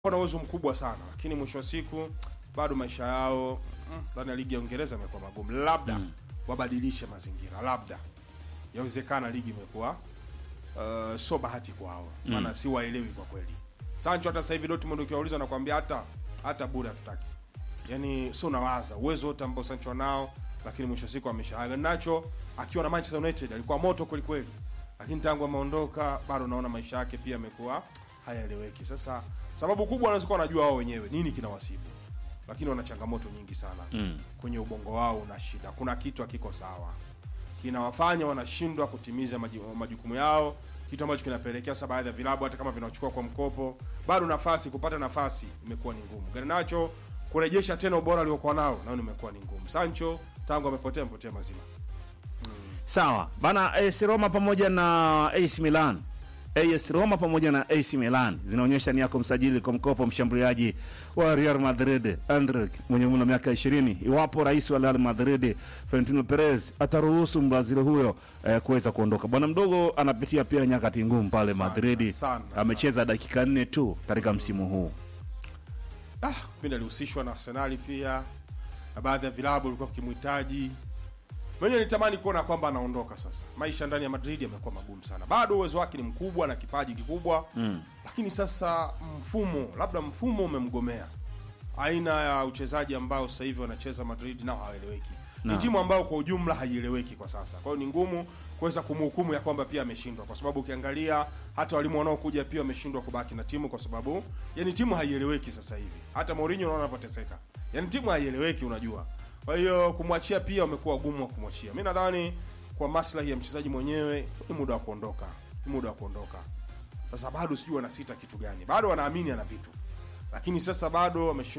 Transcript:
wana uwezo mkubwa sana, lakini mwisho wa siku bado maisha yao mm, ndani ya ligi ya Uingereza imekuwa magumu. Labda wabadilishe mazingira, labda yawezekana ligi imekuwa uh, sio bahati kwao, maana si waelewi kwa kweli. Sancho hata sasa hivi Dortmund ukiwauliza nakwambia hata hata bure hatutaki. Yaani sio unawaza uwezo wote ambao Sancho nao, lakini mwisho wa siku ameshaaga. Nacho akiwa na Manchester United alikuwa moto kweli kweli, lakini tangu ameondoka bado naona maisha yake pia yamekuwa hayaeleweki. Sasa sababu kubwa wanaweza kuwa wanajua wao wenyewe nini kinawasibu, lakini wana changamoto nyingi sana Mm. kwenye ubongo wao una shida, kuna kitu hakiko sawa, kinawafanya wanashindwa kutimiza maji- majukumu yao, kitu ambacho kinapelekea sasa baadhi ya vilabu hata kama vinachukua kwa mkopo, bado nafasi kupata nafasi imekuwa ni ngumu. Garnacho kurejesha tena ubora aliokuwa nao nao imekuwa ni ngumu. Sancho tangu amepotea amepotea mazima. Sawa bana, AS Roma pamoja na AC Milan, AS Roma pamoja na AC Milan zinaonyesha nia ya kumsajili kwa mkopo mshambuliaji wa Real Madrid Endrick mwenye umri wa miaka 20 iwapo rais wa Real Madrid Florentino Perez ataruhusu Mbrazili huyo eh, kuweza kuondoka. Bwana mdogo anapitia pia nyakati ngumu pale Sana, Madrid, sana, amecheza dakika nne tu katika msimu huu. Ah, pindi alihusishwa na Arsenali pia na baadhi ya vilabu vilikuwa vikimhitaji. Mwenyewe nitamani kuona kwamba anaondoka sasa. Maisha ndani ya Madrid yamekuwa magumu sana. Bado uwezo wake ni mkubwa na kipaji kikubwa Mm. lakini sasa mfumo, labda mfumo umemgomea. Aina ya uchezaji ambao sasa hivi wanacheza Madrid nao hawaeleweki. Ni Na. timu ambayo kwa ujumla haieleweki kwa sasa. Kwa hiyo ni ngumu kuweza kumhukumu ya kwamba pia ameshindwa, kwa sababu ukiangalia hata walimu wanaokuja pia wameshindwa kubaki na timu, kwa sababu yani timu haieleweki sasa hivi. Hata Mourinho unaona anavyoteseka, yani timu haieleweki, unajua. Kwa hiyo kumwachia pia wamekuwa wagumu wa kumwachia. Mimi nadhani kwa maslahi ya mchezaji mwenyewe ni muda wa kuondoka, ni muda wa kuondoka. Sasa bado sijui wanasita kitu gani, bado wanaamini ana vitu, lakini sasa bado wameshindwa